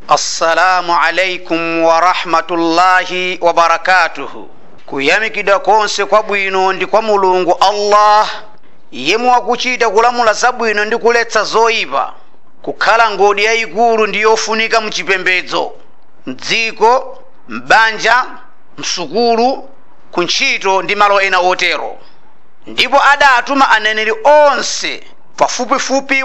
assalamu alaikum warahmatullahi wabarakatuhu kuyamikidwa konse kwabwino ndi kwa mulungu allah yemwe wakuchita kulamula zabwino ndi kuletsa zoyipa kukhala ngodi yayikulu ndi yofunika mchipembedzo mdziko m'banja msukulu kuntchito ndi malo ena otero ndipo adatuma aneneri onse pafupifupi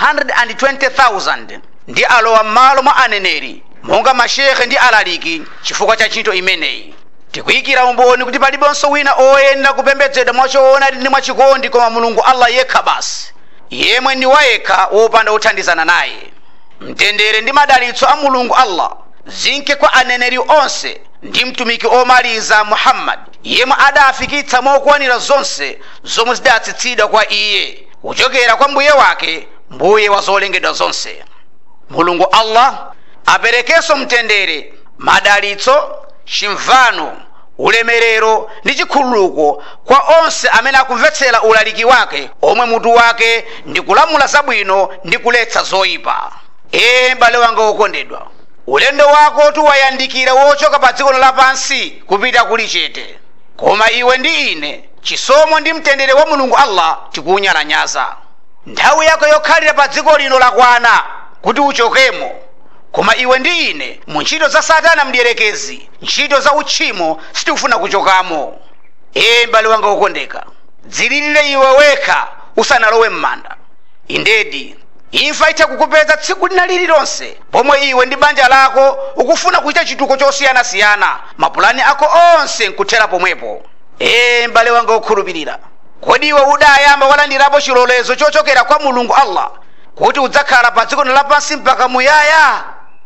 120,000 ndi alowa m'malo mwa aneneri monga mashekhe ndi alaliki chifukwa cha ntchito imeneyi tikuyikira umboni kuti palibenso wina oyenda kupembedzedwa mwachoona ndi mwachikondi koma mulungu allah yekha basi yemwe ndi wayekha wopanda kuthandizana naye mtendere ndi madalitso a mulungu allah zinke kwa aneneri onse ndi mtumiki omaliza muhammadi yemwe adafikitsa mokwanira zonse zomwe zidatsitsidwa kwa iye kuchokera kwa mbuye wake mbuye wa zolengedwa zonse mulungu allah aperekenso mtendere madalitso chimvano ulemerero ndi chikhululuko kwa onse amene akumvetsera ulaliki wake omwe mutu wake ndi kulamula zabwino ndi kuletsa zoyipa ee m'bale wanga wokondedwa ulendo wako tiwayandikira wochoka pa dziko lapansi kupita kuli chete koma iwe ndi ine chisomo ndi mtendere wa mulungu allah tikuwunyalanyaza nthawi yako yokhalira pa dziko lino lakwana kuti uchokemo koma iwe ndi ine mu ntchito za satana mdierekezi ntchito za utchimo sitikufuna kuchokamo ee m'bale wanga wokondeka dzililire iwe wekha usanalowe m'manda indedi imfa itha kukupeza tsiku lina lililonse pomwe iwe ndi banja lako ukufuna kuchita chituko chosiyanasiyana mapulani ako onse nkuthera pomwepo ee m'bale wanga wokhulupirira kodi iwe udayamba walandirapo chilolezo chochokera kwa mulungu allah kuti udzakhala pa dziko lapansi mpaka muyaya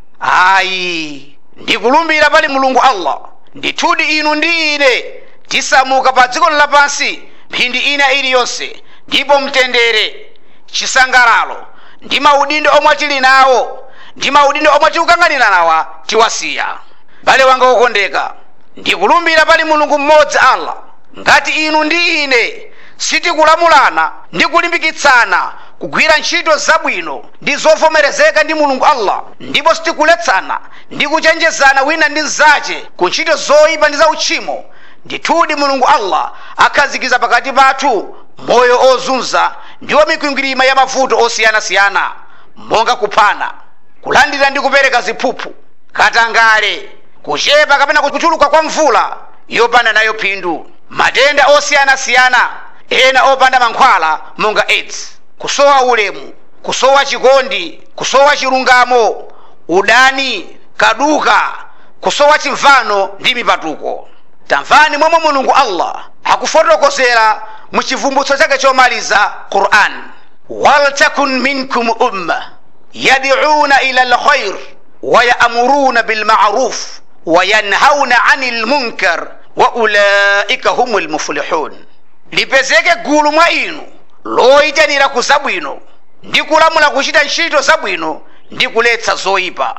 ayi ndikulumbira pali mulungu allah ndithudi inu ndi ine tisamuka pa dziko lapansi mphindi ina iliyonse ndipo mtendere chisangalalo ndi maudindo omwe tili nawo ndi maudindo omwe tikukang'anira nawa tiwasiya bale wanga wokondeka ndikulumbira pali mulungu mmodzi allah ngati inu ndi ine sitikulamulana ndi kulimbikitsana kugwira ntchito zabwino ndi zovomerezeka ndi mulungu allah ndipo sitikuletsana ndi kuchenjezana wina ndi mzache ku ntchito zoyipa ndi zautchimo ndithudi mulungu allah akhazikiza pakati pathu moyo ozunza ndiwo mikwingwirima ya mavuto osiyanasiyana monga kuphana kulandira ndi kupereka ziphuphu katangale kuchepa kapena kuchuluka kwa mvula yopanda nayo phindu matenda osiyanasiyana ena opanda mankhwala monga aids kusowa ulemu kusowa chikondi kusowa chilungamo udani kaduka kusowa chimvano ndi mipatuko tamvani momwe mulungu allah akufotokozera mu chivumbutso chake chomaliza quran waltakun minkum umma yad'una ila lkhair wayamuruna bilmaruf wayanhauna ani lmunkar wa ulaika humu lmuflihun lipezeke gulu mwa inu loyitanira ku zabwino ndi kulamula kuchita ntchito zabwino ndi kuletsa zoyipa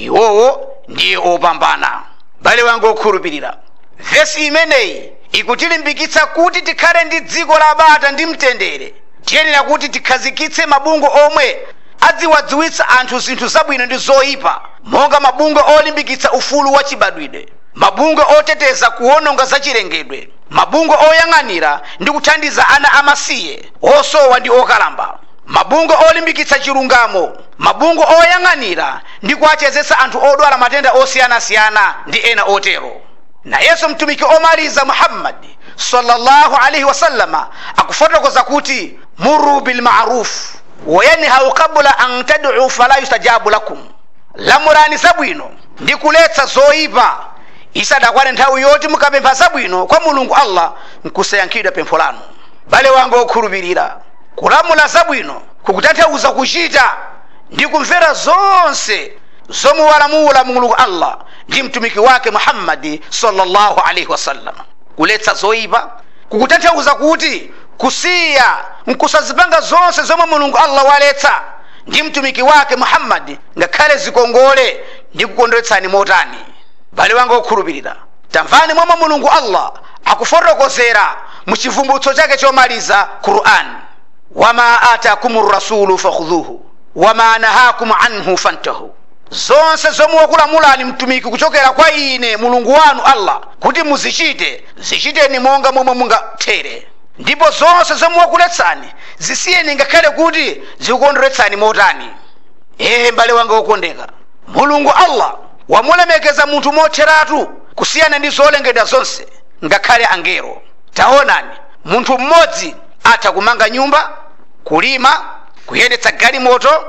iwowo ndiye opambana bale wanga okhulupirira vesi imeneyi ikutilimbikitsa kuti tikhale ndi dziko labata ndi mtendere tiyenera kuti tikhazikitse mabungo omwe adziwadziwitsa anthu zinthu zabwino ndi zoyipa monga mabungo olimbikitsa ufulu wa chibadwidwe mabungo oteteza kuwononga zachilengedwe mabungo oyang'anira ndi kuthandiza ana amasiye osowa ndi okalamba mabungo olimbikitsa chilungamo mabungo oyang'anira ndi kuachezetsa anthu odwala matenda osiyanasiyana ndi ena otero nayenso mtumiki omaliza muhammadi sallallahu alaihi wasallama akufotokoza kuti muru bilmaruf wayanhau qabla an tad'u fala yustajabu lakum lamulani zabwino ndi kuletsa zoyipa isadakwane nthawi yoti mukapempha zabwino kwa mulungu allah nkusayankhidwa pempho lanu bale wanga wokhulupirira kulamula zabwino kukutanthauza kuchita ndi kumvera zonse zomwe walamula mulungu allah ndi mtumiki wake muhammadi sallallahu alaihi wasallam kuletsa zoyipa kukutanthauza kuti kusiya nkusazipanga zonse zomwe mulungu allah waletsa ndi mtumiki wake muhammadi ngakhale zikongole ndi kukondweretsani motani bale wanga wokhulupirira tamvani momwe mulungu allah akufotokozera mu chivumbutso chake chomaliza quran wama atakum rasulu fakhudhuhu wama nahakum anhu fantahu zonse zomwe wakulamulani mtumiki kuchokera kwa ine mulungu wanu allah kuti muzichite zichiteni monga momwe mungathere ndipo zonse zomwe wakuletsani zisiyeni ngakhale kuti zikukondweretsani motani ee m'bale wanga wokondeka mulungu allah wamulemekeza munthu motheratu kusiyana ndi zolengedwa zonse ngakhale angelo taonani munthu mmodzi atha kumanga nyumba kulima kuyendetsa galimoto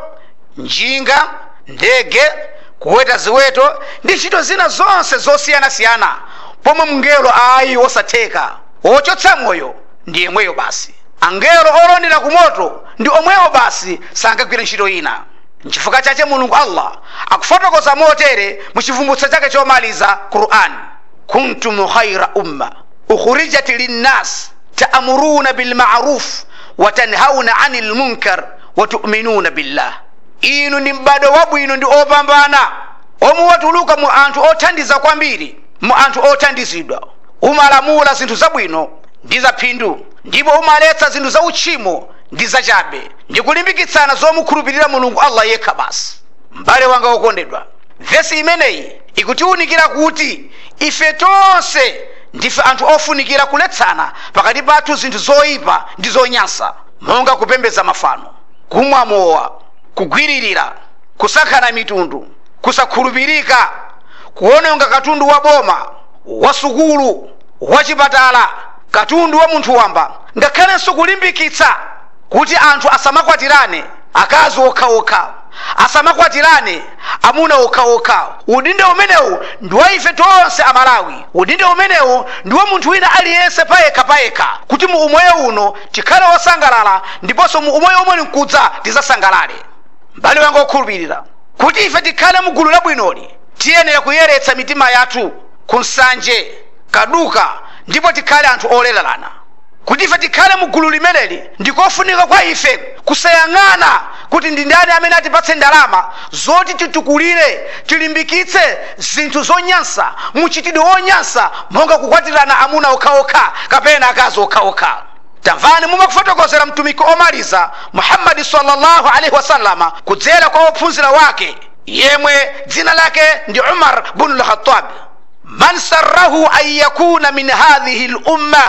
njinga ndege kuweta ziweto ndi ntchito zina zonse zosiyanasiyana pomwe mngelo ayi wosatheka wochotsa moyo ndi yemweyo basi angelo olondera ku moto ndi omwewo basi sangagwire ntchito ina nchifukwa chache mulungu allah akufotokoza motere mu chivumbutso chake chomaliza qur'an kuntum khaira umma ukhrijat linnas taamuruna bilmaruf watanhauna ani lmunkar watuminuna billah inu ndi m'bado wabwino ndi opambana omwe watuluka mu anthu othandiza kwambiri mu anthu othandizidwa umalamula zinthu zabwino ndi zaphindu ndipo umaletsa zinthu za uchimo ndi zachabe ndi kulimbikitsana zomukhulupirira mulungu allah yekha basi m'bale wanga wokondedwa vesi imeneyi ikutiwunikira kuti ife tonse ndife anthu ofunikira kuletsana pakati pathu zinthu zoyipa ndi zonyansa monga kupembedza mafano kumwa mowa kugwiririra kusankhana mitundu kusakhulupirika kuononga katundu wa boma wa sukulu wa chipatala katundu wa munthu wamba ngakhalenso kulimbikitsa kuti anthu asamakwatirane akazi okhaokha asamakwatirane amuna okhaokha udindo umenewu ndi wa ife tonse amalawi udindo umenewu ndi wa munthu wina aliyense payekha payekha kuti mu umoyo uno tikhale wosangalala ndiponso mu umoyo umwe mkudza tizasangalale m'bale wanga okhulupirira kuti ife tikhale mu gulu labwinoli tiyenera kuyeretsa mitima yathu ku nsanje kaduka ndipo tikhale anthu olererana kuti ife tikhale mu gulu limeneli ndikofunika kwa ife kusayang'ana kuti ndi ndani amene atipatse ndalama zoti titukulire tilimbikitse zinthu zonyansa muchitidwe wonyansa monga kukwatirana amuna okhaokha kapena akazi okhaokha tamvani mumakufotokozera mtumiki omaliza muhammadi sallallahu alaihi wasallama kudzera kwa ophunzira wake yemwe dzina lake ndi umar bunu lkhatabi man sarrahu an yakuna min hadhihi lumma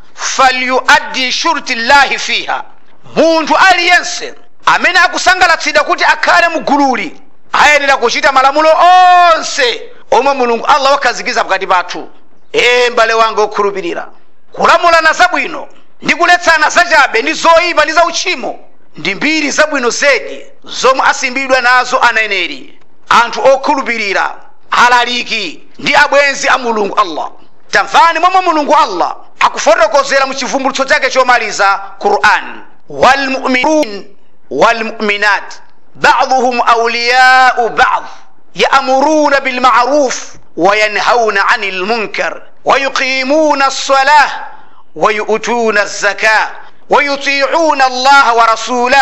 falyuaddi shurti llahi fiha munthu aliyense amene akusangalatsidwa kuti akhale mu gululi ayenera kuchita malamulo onse omwe mulungu allah wakhazikiza pakati pathu ee m'bale wanga okhulupirira kulamulana zabwino ndi kuletsana zachabe ndi zoyipa ndi zauchimo ndi mbiri zabwino zedi zomwe asimbidwa nazo aneneri anthu okhulupirira alaliki ndi abwenzi a mulungu allah tamvani momwe mulungu allah akufotokozera mu chivumbulutso chake chomaliza quran walmuminun walmuminat baduhum auliyau bad yaamuruna bilmaruf wayanhauna ani lmunkar ويقيمون الصلاة ويؤتون الزكاة ويطيعون الله ورسوله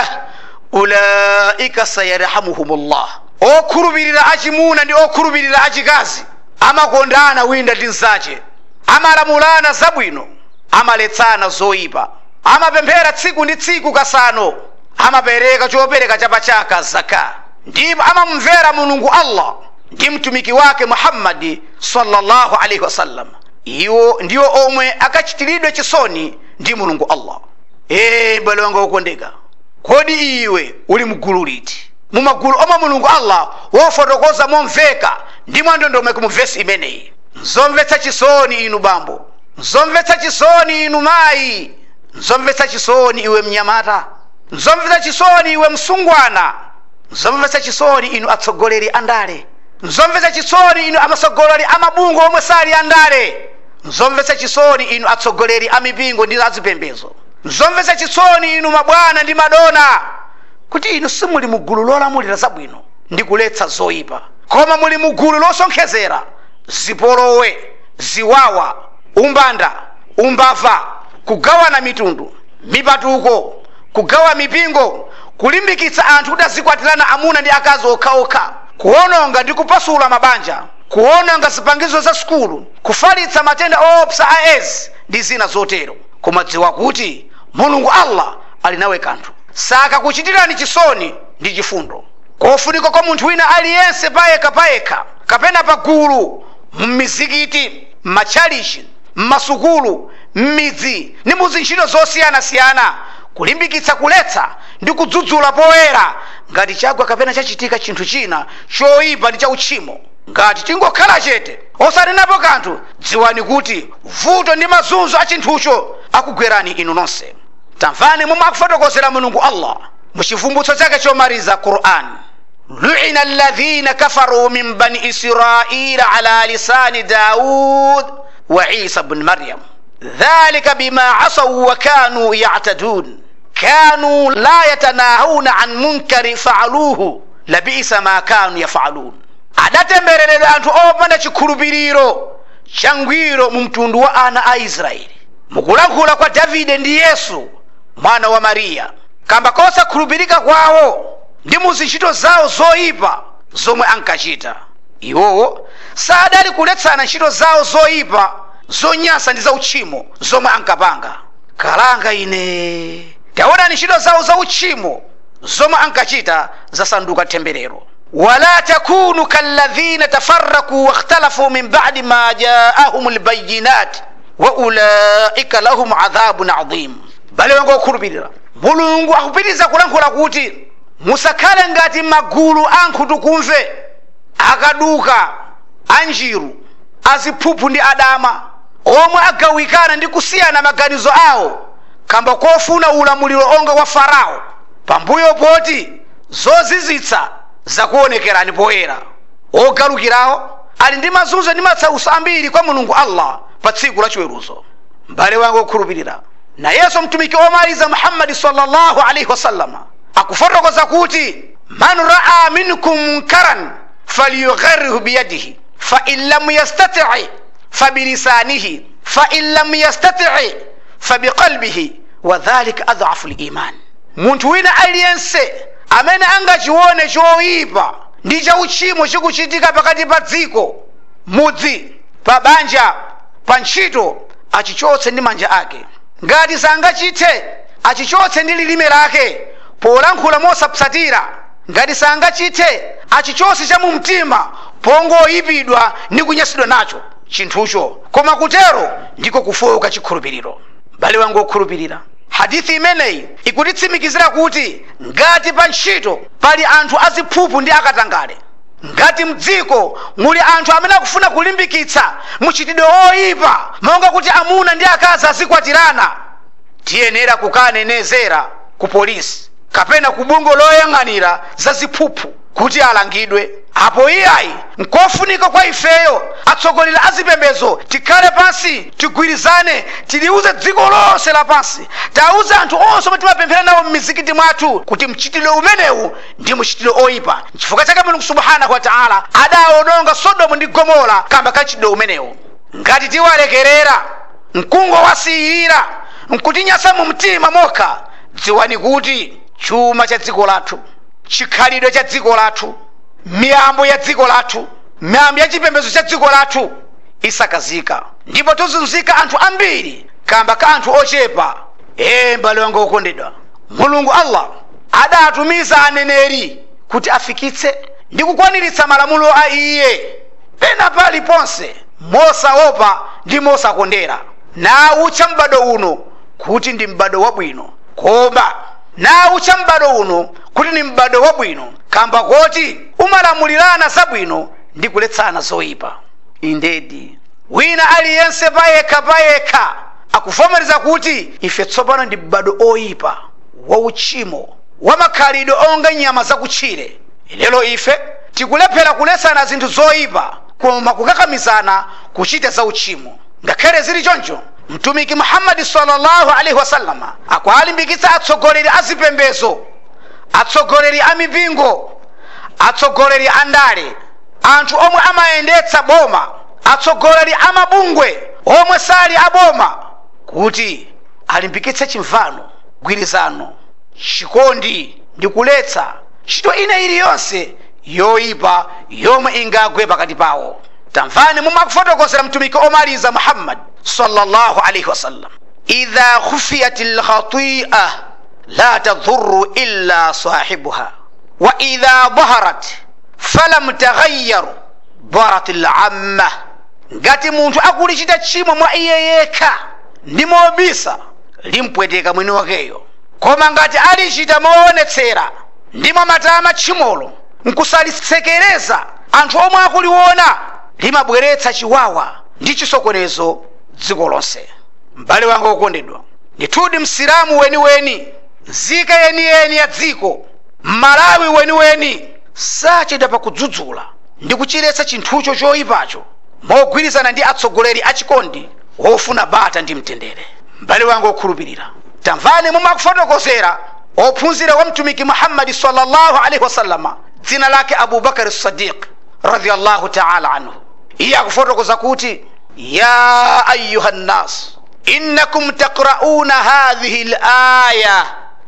أولئك سيرحمهم الله okhulupirira achimuna ndi okhulupirira achikazi amakondana wina ndi mnzache amalamulana zabwino amaletsana zoyipa amapemphera tsiku ndi tsiku kasano amapereka chopereka chapachaka zaka ndipo amamvera mulungu allah ndi mtumiki wake muhammadi sallallahu alaihi wasallam iwo ndiwo omwe akachitiridwe chisoni ndi mulungu allah ee m'bale wanga wokondeka kodi iwe uli mgulu liti mumagulu omwe mulungu allah wofotokoza momveka ndi mwandondomeko mu vesi imeneyi nzomvetsa chisoni inu bambo nzomvetsa chisoni inu mayi nzomvetsa chisoni iwe mnyamata nzomvetsa chisoni iwe msungwana nzomvetsa chisoni inu atsogoleri andale nzomvetsa chisoni inu amatsogoleri amabungo omwe sali andale nzomvetsa chisoni inu atsogoleri a mipingo ndi azipembedzo nzomvetsa chisoni inu mabwana ndi madona kuti inu simuli mugulu lolamulira zabwino ndi kuletsa zoyipa koma muli mugulu losonkhezera zipolowe ziwawa umbanda umbava kugawana mitundu mipatuko kugawa mipingo kulimbikitsa anthu kuti azikwatirana amuna ndi akazi okhaokha kuononga ndi kupasula mabanja kuononga zipangizo za sukulu kufalitsa matenda oopsa a aids ndi zina zotero koma dziwa kuti mulungu allah ali nawe kanthu saka kuchitirani chisoni ndi chifundo kofunika kwa munthu wina aliyense payekha payekha kapena pagulu mmizikiti m'matchalichi m'masukulu m'midzi ndi muzintchito zosiyanasiyana kulimbikitsa kuletsa ndi kudzudzula poyera ngati chagwa kapena chachitika chinthu china choyipa ndi chauchimo ngati tingokhala chete osanenapo kanthu dziwani kuti vuto ndi mazunzo a chinthucho akugwerani inu nonse tamvani momwe akufotokozera mulungu allah muchivumbutso chake chomaliza qur'an lu'ina alladhina kafaru min bani israila ala lisani daud wa isa bn maryam dhalika bima asaw wa kanu ya'tadun kanu la yatanahuna an munkari faaluhu labisa ma kanu yafalun adatembereredwa anthu opanda chikhulupiriro changwiro mu mtundu wa ana a israeli mukulankhula kwa davide ndi yesu mwana wa mariya kamba kosakhulupirika kwawo ndi mu zintchito zawo zoyipa zomwe ankachita iwowo sadali kuletsana ntchito zawo zoyipa zonyansa ndi zauchimo zomwe ankapanga kalanga ine taonani ntchito zawo zauchimo zomwe ankachita zasanduka temberero wala takunu kalladhina tafarraku wakhtalafu min badi ma jaahum lbayinat wa ulaika lahum adhabun adhim bale wengo okhulupirira mulungu akupitiriza kulankhula kuti musakhale ngati magulu ankhutu kumve akaduka anjiru aziphuphu ndi adama omwe agawikana ndi kusiyana maganizo awo kamba kofuna ulamuliro onga wa farao pambuyo poti zozizitsa zakuonekerani poyera ogalukirawo ali ndi mazunzo ndi matsauso ambiri kwa mulungu allah pa tsiku la chiweruzo m'bale wanga okhulupirira nayenso mtumiki omaliza muhammadi sallallahu alaihi wasallama akufotokoza kuti man raa minkum munkaran falyugharrihu biyadihi fain lam yastati fabilisanihi fain lam yastati fabiqalbihi wadhalika adhafu liman munthu wina aliyense amene angachione choyipa ndi chauchimo chikuchitika pakati pa dziko mudzi pa banja pa ntchito achichotse ndi manja ake ngati sangachithe achichotse ndi lilime lake polankhula mosapsatira ngati sangachithe achichotse cha mu mtima pongoyipidwa ndi kunyasidwa nacho chinthucho koma kutero ndiko kufoka chikhulupiriro m'bale wangu wokhulupirira hadithi imeneyi ikutitsimikizira kuti ngati pa ntchito pali anthu aziphuphu ndi akatangale ngati mdziko muli anthu amene akufuna kulimbikitsa muchitidwe oyipa monga kuti amuna ndi akazi azikwatirana tiyenera kukanenezera ku polisi kapena ku bungo loyang'anira za ziphuphu kuti alangidwe apo iyayi nkofunika kwa ifeyo atsogoleri a zipembedzo tikhale pansi tigwirizane tiliuze dziko lonse lapansi tauze anthu onse omwe timapemphera nawo m'mizikiti mwathu kuti mchitidwe umenewu ndi mchitidwe oyipa chifukwa chake mulungu subhanahu wa taala adawononga sodomu ndi gomora kamba ka mchitidwe umenewu ngati tiwalekerera nkungowasiyira nkutinyasa mu mtima mokha dziwani kuti chuma cha dziko lathu chikhalidwe cha dziko lathu miyambo ya dziko lathu miyambo ya chipembedzo cha dziko lathu isakazika ndipo tozunzika anthu ambiri kamba ka anthu ochepa ee mbale wanga okondedwa mulungu allah adatumiza aneneri kuti afikitse ndi kukwaniritsa malamulo a iye pena paliponse mosaopa ndi mosakondera nawutcha m'bado uno kuti ndi m'bado wabwino koma nawutcha m'bado uno kuti ni m'bado wabwino kamba koti umalamulirana zabwino ndi kuletsana zoyipa indedi wina aliyense payekha payekha akuvomereza kuti ife tsopano ndi m'bado oyipa wauchimo wamakhalidwe onga nyama zakutchire lero ife tikulephera kuletsana zinthu zoyipa koma kukakamizana kuchita zauchimo ngakhale zili choncho mtumiki muhammadi sallallahu alaihi wasallama akualimbikitsa atsogoleri a zipembezo atsogoleri a mipingo atsogoleri a ndale anthu omwe amayendetsa boma atsogoleri a mabungwe omwe sali a boma kuti alimbikitse chimvano gwirizano chikondi ndi kuletsa ntchito ina iliyonse yoyipa yomwe ingagwe pakati pawo tamvani momwe akufotokozera mtumiki omaliza muhammad sallallahu alaihi wasallam idha khufiyat lkhatia la tadhuru illa sahibuha wa idha dhaharat falam taghayyaru dharat lamma ngati munthu akulichita tchimo mwa iye yekha ndi mobisa limpweteka mwini wakeyo koma ngati alichita moonetsera ndi mwamatama tchimolo nkusalisekereza anthu omwe akuliona limabweretsa chiwawa ndi chisokonezo dziko lonse m'bale wanga wokondedwa ndithudi msilamu weniweni nzika yeniyeni ya dziko mmalawi weniweni sachedwa pakudzudzula ndi kuchiretsa chinthucho choyipacho mogwirizana ndi atsogoleri achikondi wofuna bata ndi mtendere m'bale wanga wokhulupirira tamvani mumakufotokozera ophunzira wa mtumiki muhammadi sallallahu alaihi wasallama dzina lake abubakari sadiq radiallahu taala anhu iye akufotokoza kuti ya ayuha nnas innakum taqrauna hadhihi laya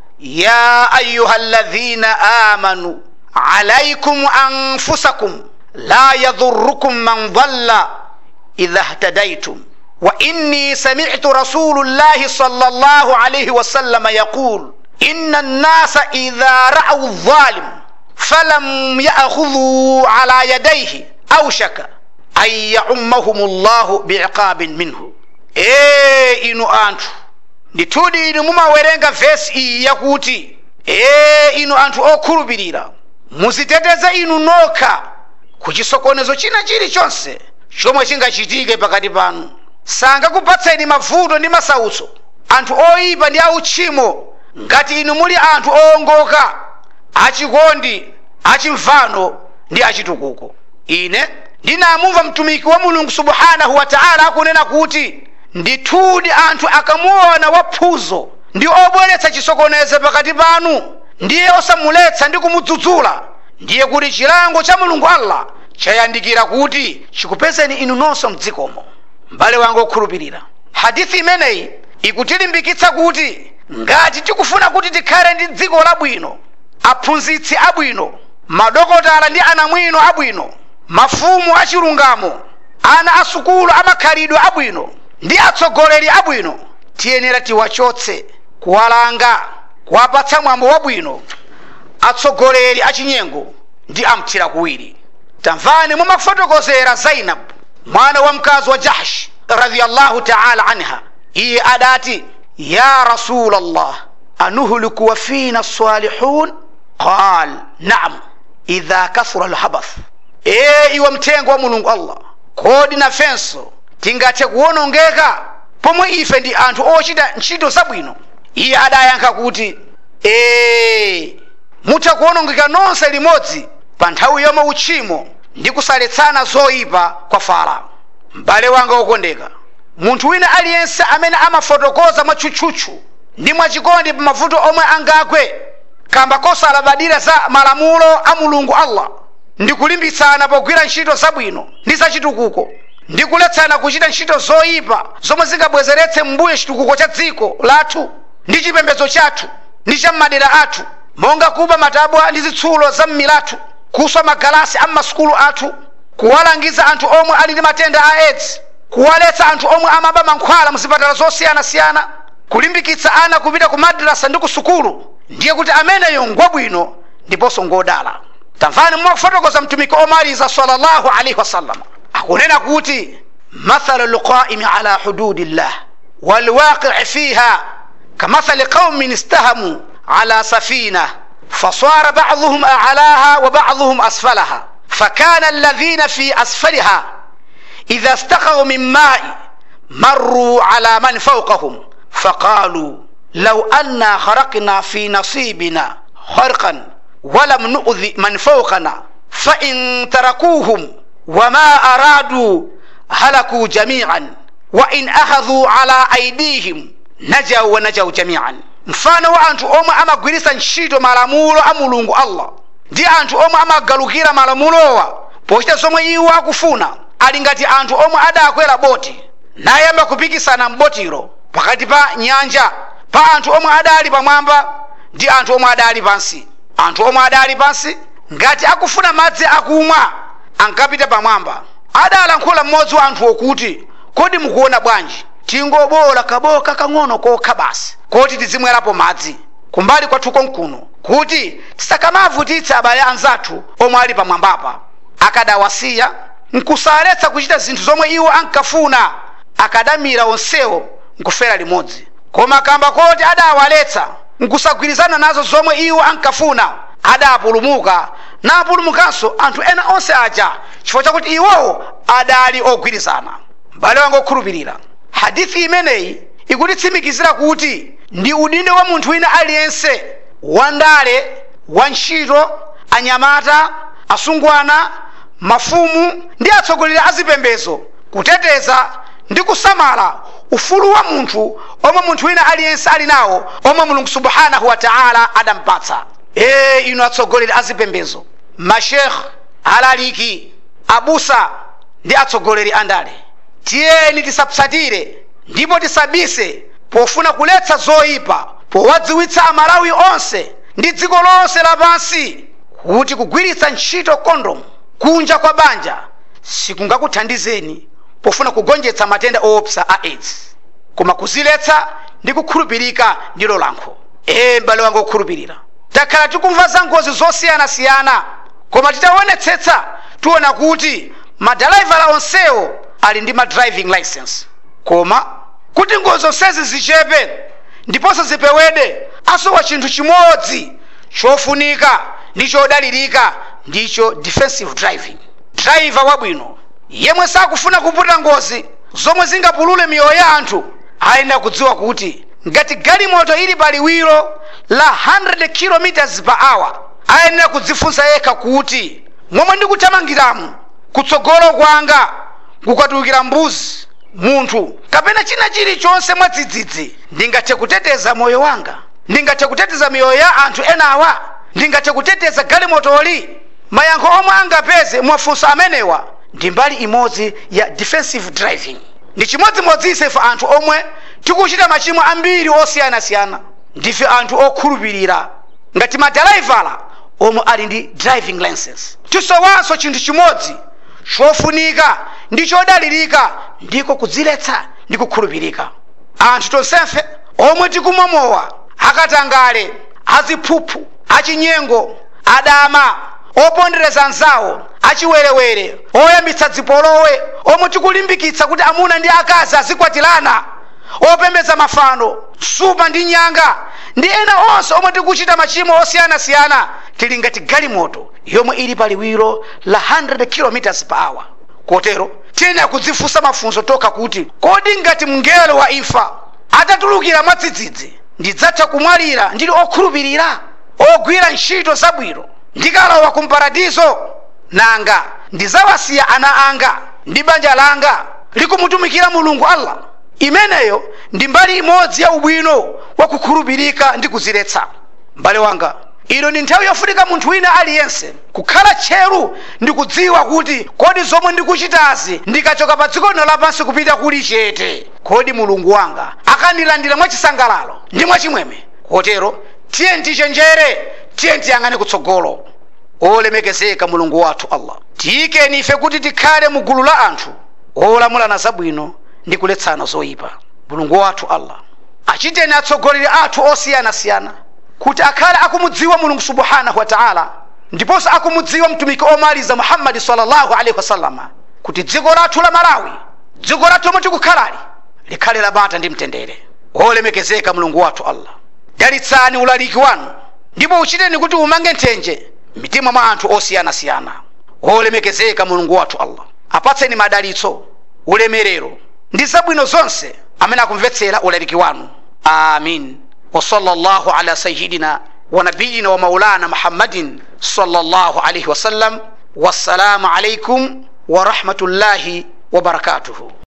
ya ayuha alladhina amanu alaikum anfusakum la yadhurukum man dhalla idha ihtadaitum وإني سمعت رسول الله صلى الله عليه وسلم يقول إن الناس إذا رأوا الظالم فلم يأخذوا على يديه أوشك أن يعمهم الله بعقاب منه إيه إنو أنتو ndithudi inu mumawerenga vesi iyi yakuti ee inu anthu okhulupirira muziteteze inu nokha ku chisokonezo china chilichonse chomwe chingachitike pakati panu sangakupatseni mavuto ndi masautso anthu oyipa ndi autchimo ngati inu muli anthu owongoka achikondi achimvano ndi achitukuko ine ndinamumva mtumiki wa mulungu subhanahu wa taala akunena kuti ndithudi anthu akamuona waphuzo ndi obweretsa chisokonezo pakati panu ndiye osamuletsa ndi kumudzudzula ndiye kuti chilango cha mulungu allah chayandikira kuti chikupezeni inu nonse mdzikomo m'bale wanga okhulupirira hadithi imeneyi ikutilimbikitsa kuti ngati tikufuna kuti tikhale ndi dziko labwino aphunzitsi abwino madokotala ndi anamwino abwino mafumu achilungamo ana asukulu amakhalidwe abwino ndi atsogoleri abwino tiyenera tiwachotse kuwalanga kuwapatsa mwambo wabwino atsogoleri achinyengo ndi amthira kuwiri tamvani mumafotokozera zainab mwana wa mkazi wa jahsh radiyallahu taala anha iye adati ya rasul allah anuhliku wa fina salihun qal naam idha kathura lhabath ee iwe mthenga wa mulungu allah kodi nafenso tingathe kuwonongeka pomwe ife ndi anthu ochita ntchito zabwino iye adayankha kuti ee mutha kuwonongeka nonse limodzi pa nthawi yomwe uchimo ndi kusaletsana zoyipa kwa fala m'bale wanga wokondeka munthu wina aliyense amene amafotokoza mwatchutchutchu ndi mwachikondi pa mavuto omwe angagwe kamba kosalabadira za malamulo a mulungu allah ndi kulimbitsana pogwira ntchito zabwino ndi zachitukuko ndi kuletsana kuchita ntchito zoyipa zomwe zingabwezeretse m'mbuyo chitukuko cha dziko lathu ndi chipembedzo chathu ndi cha m'madera athu monga kuba matabwa ndi zitsulo za m'milathu kuswa magalasi a m'masukulu athu kuwalangiza anthu omwe ali ndi matenda a aids kuwaletsa anthu omwe amaba mankhwala muzipatala zosiyanasiyana kulimbikitsa ana kupita ku madrasa ndi ku sukulu ndiye kuti ameneyo ngwabwino ndiponso ngodala tamvani mwakufotokoza mtumiki omaliza sallallahu alaihi wasallam akunena kuti mathalu lqaimi ala hududillah walwaqii fiha kamathali qaumin istahamu ala safina فصار بعضهم أعلاها وبعضهم أسفلها فكان الذين في أسفلها إذا استقوا من ماء مروا على من فوقهم فقالوا لو أنا خرقنا في نصيبنا خرقا ولم نؤذي من فوقنا فإن تركوهم وما أرادوا هلكوا جميعا وإن أخذوا على أيديهم نجوا ونجوا جميعا mfano wa anthu omwe amagwiritsa ntchito malamulo a mulungu allah ndi anthu omwe amagalukira malamulowa pochita zomwe iwo akufuna ali ngati anthu omwe adakwera boti nayamba kupikisana m'botiro pakati pa nyanja pa anthu omwe adali pamwamba ndi anthu omwe adali pansi anthu omwe adali pansi ngati akufuna madzi akumwa ankapita pamwamba adalankhula mmodzi wa anthuwo kuti kodi mukuona bwanji tingobola kaboka kang'ono kokha basi koti tizimwerapo madzi kumbali kwathu konkuno kuti tisakamavutitsa abale anzathu omwe ali pamwambapa akadawasiya nkusaletsa kuchita zinthu zomwe iwo ankafuna akadamira onsewo nkufera limodzi koma kamba koti adawaletsa nkusagwirizana nazo zomwe iwo ankafuna adapulumuka napulumukanso anthu ena onse aja chifukwa chakuti iwowo adali ogwirizana m'bale wanga okhulupirira hadithi imeneyi ikutitsimikizira kuti ndi udindo wa munthu wina aliyense wandale wantchito anyamata asungwana mafumu ndi atsogoleri a zipembedzo kuteteza ndi kusamala ufulu wa munthu omwe munthu wina aliyense ali nawo omwe mulungu subhanahu wa taala adampatsa ee inu atsogoleri a zipembedzo mashekh alaliki abusa ndi atsogoleri andale tiyeni tisapsatire ndipo tisabise pofuna kuletsa zoyipa powadziwitsa amalawi onse ndi dziko lonse lapansi kuti kugwiritsa ntchito kondomu kunja kwa banja sikungakuthandizeni pofuna kugonjetsa matenda oopsa a aids koma kuziletsa ndi kukhulupirika ndilo lankho ee m'bale wanga okhulupirira takhala tikumva za ngozi zosiyanasiyana koma titaonetsetsa tiona kuti madalaivala onsewo ali ndi ma driving license koma kuti ngozi zonsezi zichepe ndiponso zipewede asowa chinthu chimodzi chofunika ndi chodalirika ndicho defensive driving driver wabwino yemwe sakufuna kuputa ngozi zomwe zingapulule miyoyo ya anthu ayenera kudziwa kuti ngati galimoto ili pa liwiro la 100 km per hour ayenera kudzifunsa yekha kuti momwe ndikuthamangiramu kutsogolo kwanga kukatulukira mbuzi munthu kapena china chilichonse mwadzidzidzi ndingathe kuteteza moyo wanga ndingathe kuteteza miyoyo ya anthu enawa ndingathe kuteteza galimotoli mayankho omwe angapeze mwafunso amenewa ndi mbali imodzi ya defensive driving ndi chimodzimodzi ife anthu omwe tikuchita machimo ambiri osiyanasiyana ndife anthu okhulupirira ngati madalaivala omwe ali ndi driving license tisowanso chinthu chimodzi chofunika ndi chodalirika ndiko kudziletsa ndi kukhulupirika anthu tonsefe omwe tikumomowa akatangale aziphuphu achinyengo adama opondereza anzawo achiwerewere oyambitsa dzipolowe omwe tikulimbikitsa kuti amuna ndi akazi azikwatirana opembedza mafano supa ndi nyanga ndi ena onse omwe tikuchita machimo osiyanasiyana tili ngati galimoto yomwe ili pa liwiro la 100 km per hour kotero tiyenera kudzifunsa mafunso tokha kuti kodi ngati mngelo wa imfa atatulukira mwadzidzidzi ndidzatha kumwalira ndili okhulupirira ogwira ntchito zabwino ndikalowa kumparadizo nanga ndidzawasiya ana anga ndi banja langa likumutumikira mulungu allah imeneyo ndi mbali imodzi ya ubwino wa kukhulupirika ndi kuziletsa m'bale wanga ino ndi nthawi yofunika munthu wina aliyense kukhala tcheru ndi kudziwa kuti kodi zomwe ndikuchitazi ndikachoka pa dziko lino lapansi kupita kuli chete kodi mulungu wanga akandilandira mwachisangalalo ndi mwachimwemwe kotero tiye tichenjere tiye tiyang'ane kutsogolo olemekezeka mulungu wathu allah tiyikeni ife kuti tikhale mu gulu la anthu olamulana zabwino ndi kuletsana zoyipa mulungu wathu allah achiteni atsogoleri athu osiyanasiyana kuti akhale akumudziwa mulungu subhanahu wa taala ndiponso akumudziwa mtumiki omaliza muhammadi sallallahu alaihi wasallama kuti dziko lathu la malawi dziko lathu lomwe tikukhalali likhale labata ndi mtendere olemekezeka mulungu wathu allah dalitsani ulaliki wanu ndipo uchiteni kuti umange nthenje mitima mwa anthu osiyanasiyana olemekezeka mulungu wathu allah apatseni madalitso ulemerero ndi zabwino zonse amene akumvetsera ulaliki wanu amin وصلى الله على سيدنا ونبينا ومولانا محمد صلى الله عليه وسلم والسلام عليكم ورحمة الله وبركاته